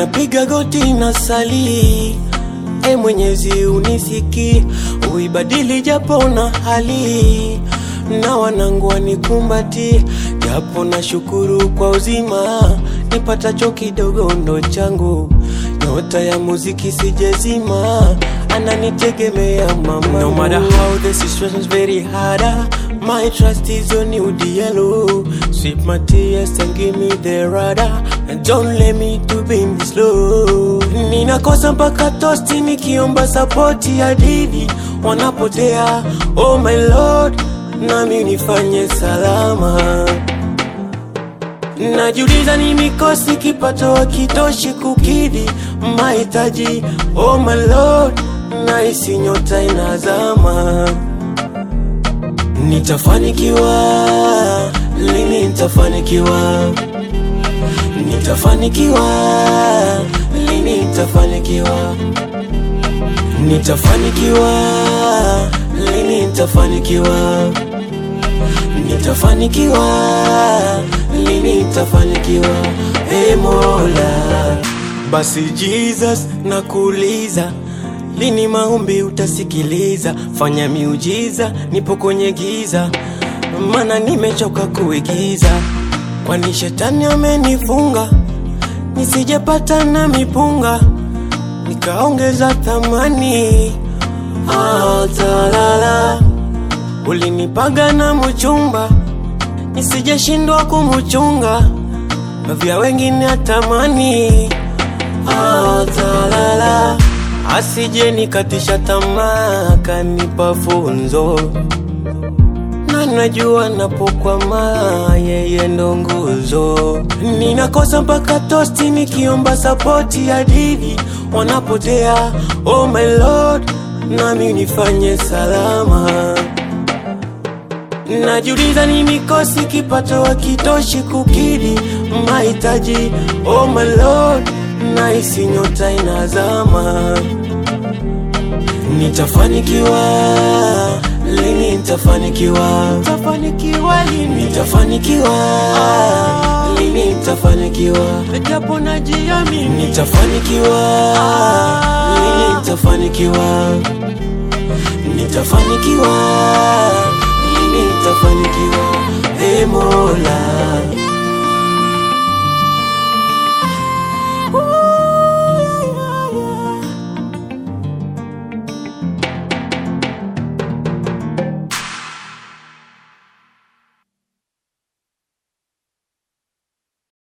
napiga goti na sali e Mwenyezi unisiki uibadili japo na hali na wanangu wanikumbati japo na shukuru kwa uzima nipatacho kidogo ndo changu nyota ya muziki sijezima ananitegemea mama no matter how the situation's very harder my trust is on you yellow sweep my tears and give me the rudder and don't let me to be in this low ninakosa mpaka tosti nikiomba sapoti ya didi wanapotea oh my lord nami nifanye salama Najiuliza ni mikosi kipato hakitoshi kukidhi mahitaji. Oh my lord, nahisi nyota inazama. Nitafanikiwa lini? Nitafanikiwa, nitafanikiwa lini? Nitafanikiwa, nitafanikiwa lini? Nitafanikiwa, nitafanikiwa lini nitafanikiwa? Hey Mola, basi Jesus nakuuliza, lini maombi utasikiliza? Fanya miujiza, nipo kwenye giza, mana nimechoka kuigiza, kwani shetani amenifunga nisijepata na mipunga, nikaongeza thamani. Ah, talala, ulinipaga na mchumba nisijeshindwa kumuchunga vya wengine atamani atalala asije nikatisha tamaa kanipa funzo na najua napokwama yeye ndo nguzo ninakosa mpaka tosti nikiomba sapoti ya didi wanapotea oh my lord nami nifanye salama Najiuliza ni mikosi kipato hakitoshi kukidhi mahitaji. Oh my lord, nahisi nyota inazama. Nitafanikiwa lini? Nitafanikiwa, nitafanikiwa lini? Nitafanikiwa lini? Nitafanikiwa japo najiamini. Nitafanikiwa lini? Nitafanikiwa, nitafanikiwa lini? Nitafanikiwa. Hey Mola